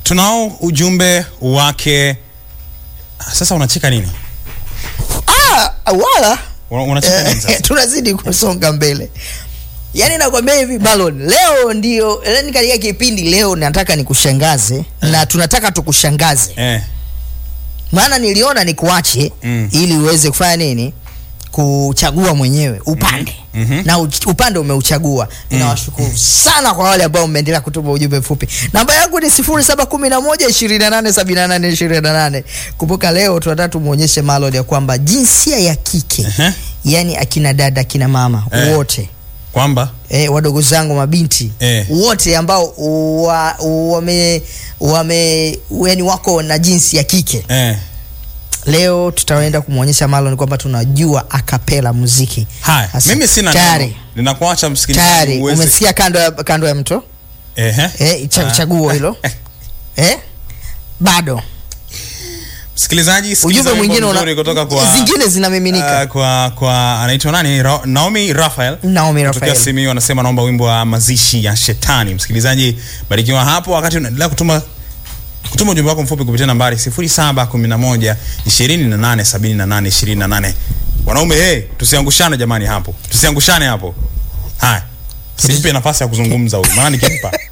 tunao ujumbe wake. Sasa unacheka nini? Ah, wala Una- Unacheka nini eh, sasa? tunazidi kusonga mbele. Yaani nakwambia hivi Balon, leo ndio yani katika kipindi leo nataka nikushangaze na tunataka tukushangaze. Eh, Maana niliona nikuache Mm. ili uweze kufanya nini? Kuchagua mwenyewe upande. Mhm. Na uch- upande umeuchagua. Ninawashukuru sana kwa wale ambao mmeendelea kutuma ujumbe mfupi. Namba yangu ni 0711 2878 28. Kumbuka leo tunataka tumuonyeshe Malon ya kwamba jinsia ya kike Ehe. yani akina dada akina mama Eh. wote kwamba eh, wadogo zangu mabinti Eh. wote ambao wa, wame wame yani wako na jinsi ya kike eh. leo tutaenda kumwonyesha Marlon kwamba tunajua akapela muziki Haya, Sasa, mimi sina tayari neno. Ninakuacha msikilizaji tayari uweze- umesikia kando ya, kando ya mto Ehe. eh, cha, Ah. chaguo hilo eh? bado Msikilizaji, sikiliza ujumbe wimbo mwingine una, mzuri kutoka kwa zingine zinamiminika Ah, kwa kwa anaitwa nani Ra Naomi Raphael Naomi Kutokea Raphael Simiyu anasema naomba wimbo wa mazishi ya shetani. Msikilizaji, barikiwa hapo wakati unaendelea kutuma kutuma ujumbe wako mfupi kupitia nambari 0711 28 78 28. Wanaume hey, tusiangushane jamani hapo. Tusiangushane hapo. Haya. Simpe nafasi ya kuzungumza huyu. Maana nikimpa